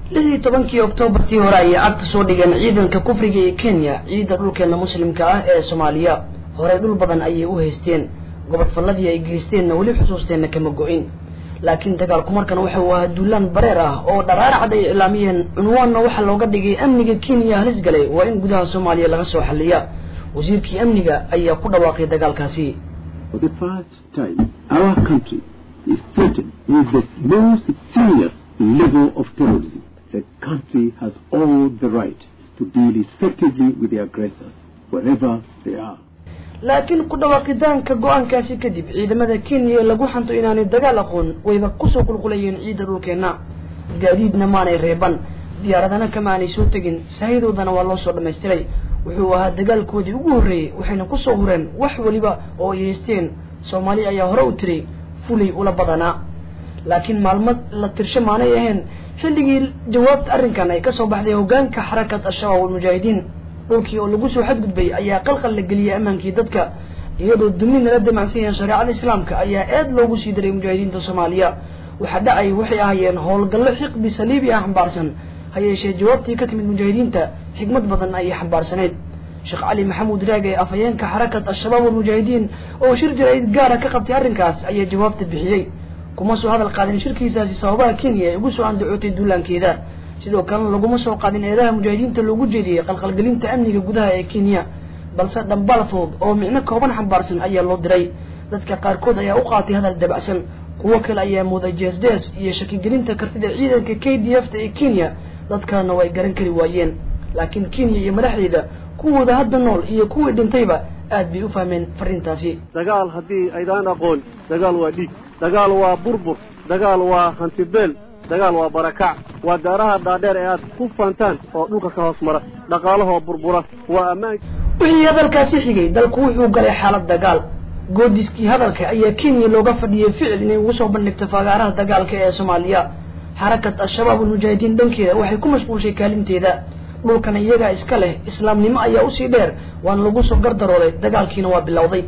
lix iyo tobankii oktoobartii hore ayay cagta soo dhigeen ciidanka kufriga ee kenya ciidda dhulkeena muslimka ah ee soomaaliya horey dhul badan ayay u haysteen gobodfalladii ay geysteenna weli xusuusteenna kama go-in laakiin dagaalku markan waxa uu ahaa duulaan bareer ah oo dharaar cad ay iclaamiyeen cunwaanna waxaa looga dhigay amniga kenya halis galay waa in gudaha soomaaliya laga soo xaliya wasiirkii amniga ayaa ku dhawaaqay dagaalkaasi For the first time, our country is threatened with the most serious level of terrorism. The country has all the right to deal effectively with the aggressors, wherever they are. laakiin ku dhawaaqitaanka go-aankaasi kadib ciidamada kenya ee lagu xanto inaanay dagaal aqoon wayba kusoo qulqulayeen ciidda dhulkeenna gaadiidna maanay reeban diyaaradana kama aanay soo tegin saahidoodana waa loo soo dhammaystiray wuxuu ahaa dagaalkoodii ugu horreeyey waxayna kusoo hureen wax weliba oo ay haysteen soomaali ayaa hore u tiri fulay ula badanaa laakiin maalmo la tirsho maanay ahayn xilligii jawaabta arrinkan ay kasoo baxday hoggaanka xarakat al-shabaab walmujaahidiin dhulkii oo lagu soo xadgudbay ayaa qalqal la geliyay ammaankii dadka iyadoo duni nala damacsan yahen shareecada islaamka ayaa aad loogu sii diray mujaahidiinta soomaaliya waxaa dhacay waxay ahaayeen howlgallo xiqdi saliibi ah xambaarsan ha yeeshee jawaabtii ka timid mujaahidiinta xigmad badan ayay xambaarsaneyd sheekh cali maxamuud raag ee afhayeenka xarakat al-shabaab walmujaahidiin oo shir jaraa'id gaara ka qabtay arrinkaas ayaa jawaabta bixiyey kuma soo hadal qaadin shirkiisaasi sababaha kenya ee ugu soo andacootay duulaankeeda sidoo kalena laguma soo qaadin eedaha mujaahidiinta loogu jeediyey qalqalgelinta amniga gudaha ee kenya balse dhambaal fudud oo micno kooban xambaarsan ayaa loo diray dadka qaarkood ayaa u qaatay hadal dabacsan kuwo kale ayaa mooday jees-jees iyo shakigelinta kartida ciidanka k d f ta ee kenya dadkana way garan kari waayeen laakiin kenya iyo madaxdeeda kuwooda hadda nool iyo kuwii dhintayba aad bay u fahmeen fariintaasi dagaal haddii aydaan aqoon dagaal waa dhiig dagaal waa burbur dagaal waa hantibeel dagaal waa barakac waa daaraha dhaadheer ee aad ku faantaan oo dhulka ka hoos mara dhaqaalahoo burbura waa ammaan wixii hadalkaasi xigay dalku wuxuu galay xaalad dagaal goodiskii hadalka ayaa kenya looga fadhiyey ficil inay ugu soo bandhigto fagaaraha dagaalka ee soomaaliya xarakat al-shabaab walmujaahidiin dhankeeda waxay ku mashquulshay kaalinteeda dhulkana iyagaa iska leh islaamnimo ayaa usii dheer waana lagu soo gardarooday dagaalkiina waa bilowday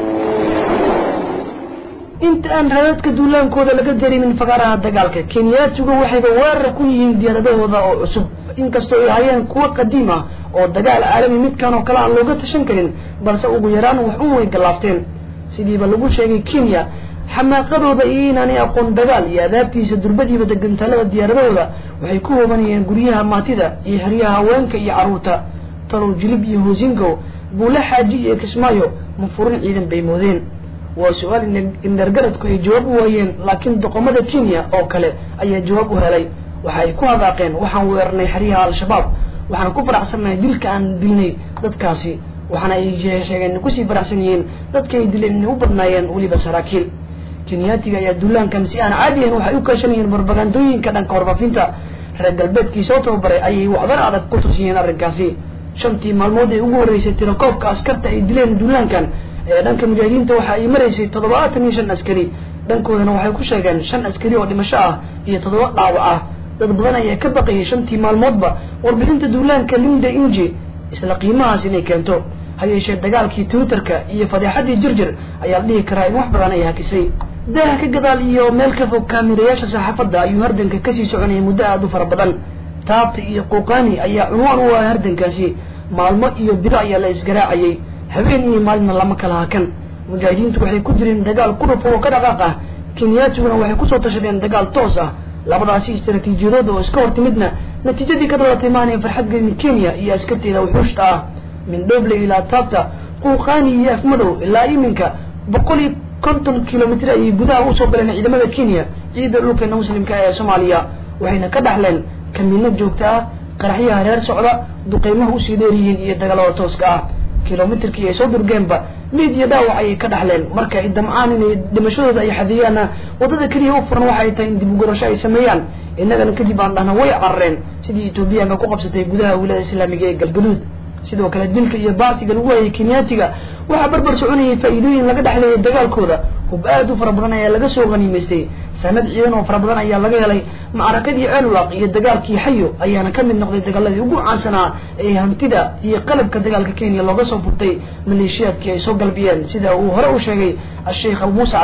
inta aan raadadka duulaankooda laga dareemin fagaaraha dagaalka kenyaatigu waxayba weerar ku yihiin diyaaradahooda oo cusub inkastoo ay hayeen kuwo qadiim ah oo dagaal caalami midkan oo kale aan looga tashan karin balse ugu yaraan wax un way gallaafteen sidiiba lagu sheegay kenya xamaaqadooda iyo inaanay aqoon dagaal iyo adaabtiisa durbadiiba degantaalada diyaaradahooda waxay ku hoobanayeen guryaha maatida iyo xeryaha haweenka iyo carruurta talow jilib iyo hoosingo buule xaaji iyo kismaayo mafurin ciidan bay moodeen waa su-aal indhergaradku ay jawaab u waayeen laakiin doqomada kenya oo kale ayaa jawaab u helay waxa ay ku hadaaqeen waxaan weerarnay xeryaha al-shabaab waxaan ku faraxsannahay dilka aan dilnay dadkaasi waxaana ay sheegeen kusii faraxsan yihiin dadka ay dileen inay u badnaayeen weliba saraakiil kenyaatiga ayaa duulaankan si aan caadi ahayn waxay u kaashan yihiin barbagandooyinka dhanka warfaafinta reer galbeedkii soo tababaray ayay waxdar adag ku tursiyeen arrinkaasi shantii maalmood ee ugu horreysay tirakoobka askarta ay dileen duulaankan ee dhanka mujaahidiinta waxa ay maraysay toddobaatan iyo shan askari dhankoodana waxay ku sheegeen shan askari oo dhimasho ah iyo toddoba dhaawac ah dad badan ayaa ka baqayay shantii maalmoodba warbixinta duulaanka linda inji isla qiimahaas inay keento ha yeeshee dagaalkii twitterka iyo fadeexadii jirjir ayaa la dhihi karaa in wax badan ay hakisay daaha ka gadaal iyo meel ka fog kaamirayaasha saxaafadda ayuu hardanka kasii soconayay muddo aada u fara badan taabta iyo quuqaani ayaa cunwaan u ah hardankaasi maalmo iyo bilo ayaa la isgaraacayay habeen iyo maalina lama kala hakan mujaahidiintu waxay ku jireen dagaal quruf oo ka dhaqaaq ah kenyaatiguna waxay kusoo tashadeen dagaal toos ah labadaasi istaraatiijiyadooda oo iska hortimidna natiijadii ka dhalatay maanay farxad gelin kenya iyo askarteeda wuxuushta ah min dhoble ilaa taabta quuqaani iyo afmadow ilaa iminka boqol iyo konton kilomitr ayay gudaha usoo galeen ciidamada kenya ciidda dhulkeena muslimka ee soomaaliya waxayna ka dhaxleen kamiino joogta ah qaraxyaha reer socda duqeymaha usii dheer yihiin iyo dagaalada tooska ah kilomitrkii ay soo durgeenba miid iyo dhaawac ayay ka dhaxleen marka ay damcaan inay dhimashadooda ay xadiyaana waddada keliya u furan waxay tahay in dib ugorasho ay sameeyaan innagana kadib aan dhahna way carareen sidii etoobiyaanka ku qabsatay gudaha wiilada islaamiga ee galgaduud sidoo kale dilka iyo baarsiga lagu hayay kenyaatiga waxaa barbar soconayay faa'iidooyin laga dhexleeyay dagaalkooda hub aad u fara badan ayaa laga soo haniimaystay sanad ciidan oo fara badan ayaa laga helay macrakadii ceelulaq iyo dagaalkii xayo ayaana ka mid noqday dagaaladii ugu caansanaa ee hantida iyo qalabka dagaalka kenya looga soo furtay maleeshiyaadkii ay soo galbiyeen sida uu hore u sheegay a-sheikh abu muscab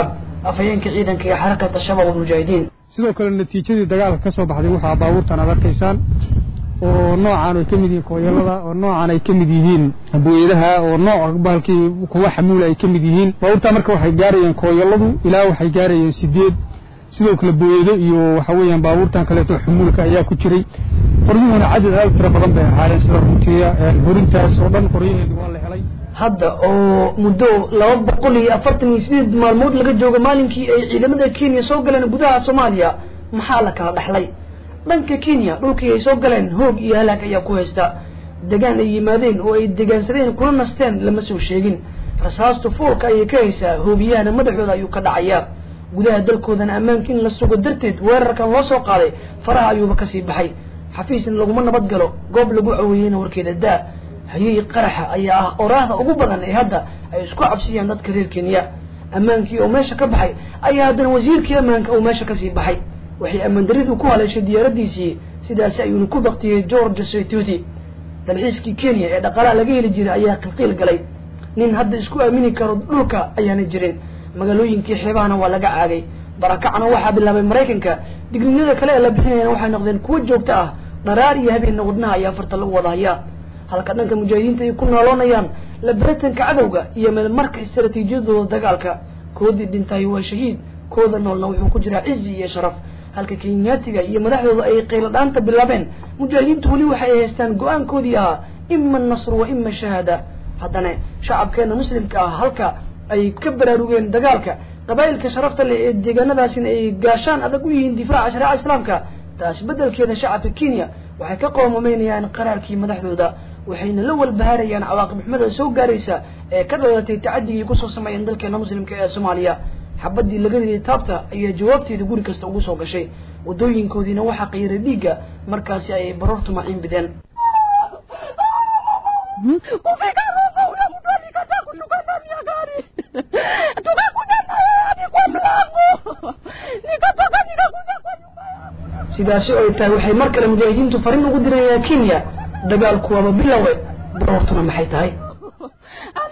afhayeenka ciidanka ee xarakada shabaab almujaahidiin sidoo kale natiijadii dagaalka ka soo baxday waxaa baabuurtan aad arkaysaan oo noocaan ay ka mid yihiin kooyalada oo noocaan ay ka mid yihiin booyadaha oo nooc bahalkii kuwa xamuula ay ka mid yihiin baabuurtaa marka waxay gaarayeen kooyaladu ilaa waxay gaarayeen sideed sidoo kale booyado iyo waxa weeyaan baabuurtan kaleeto xumuulka ayaa ku jiray qoryuhuna cadad aad u tiro badan bay ahaayeen sida runtiya horintaas oo dhan qoryaheedu waa la helay hadda oo muddo laba boqol iyo afartan iyo sideed maalmood laga joogo maalinkii ay ciidamada kenya soo galeen gudaha soomaaliya maxaa la kala dhaxlay dhanka kenya dhulkii ay soo galeen hoog iyo halaag ayaa ku haysta degaan ay yimaadeen oo ay degaansadeen kuna nasteen lama soo sheegin rasaastu foolka ayay ka haysaa hoobiyahana madaxooda ayuu ka dhacayaa gudaha dalkoodana ammaanka in la sugo darteed weerarkan loo soo qaaday faraha ayuuba kasii baxay xafiisna laguma nabad galo goob lagu caweeyeyna warkeeda daa hayey qaraxa ayaa ah oraahda ugu badan ee hadda ay isku cabsiyaan dadka reer kenya ammaankii oo meesha ka baxay ayaa haddana wasiirkii ammaanka uu meesha kasii baxay waxay ammaan daridu ku haleeshay diyaaradiisii sidaasi ayuuna ku baktiyey george saituti dalxiiskii kenya ee dhaqaalaha laga heli jiray ayaa qilqiil galay nin hadda isku aamini karo dhulka ayaana jirin magaalooyinkii xeebahana waa laga caagay barakacna waxaa bilaabay maraykanka digniinada kale ee la bixinayana waxay noqdeen kuwo joogto ah dharaar iyo habeenna wadnaha ayaa farta lagu wada hayaa halka dhanka mujaahidiinta ay ku nooloonayaan labaratanka cadowga iyo meelmarka istaraatiijiyadooda dagaalka koodii dhintay waa shahiid kooda noolna wuxuu ku jiraa cizi iyo sharaf halka kenyaatiga iyo madaxdooda ay qaylo dhaanta bilaabeen mujaahidiintu weli waxay haystaan go-aankoodii ahaa ima nasru wa ima shahaada haddana shacabkeena muslimka ah halka ay ka baraarugeen dagaalka qabaa'ilka sharafta leh ee deegaanadaasina ay gaashaan adag u yihiin difaaca shareeca islaamka taas beddelkeeda shacabka kenya waxay ka qoomameynayaan qaraarkii madaxdooda waxayna la walbahaarayaan cawaaqib xumada soo gaaraysa ee ka dhalatay tacadigii kusoo sameeyeen dalkeena muslimka ee soomaaliya xabadii laga riday taabta ayaa jawaabteeda guri kasta ugu soo gashay waddooyinkoodiina waxaa qayiray dhiigga markaasi ay baroortu maciin bideen sidaasi oo ay tahay waxay mar kale mujaahidiintu farin ugu dirayaan kenya dagaalku waaba bilowe baroortuna maxay tahay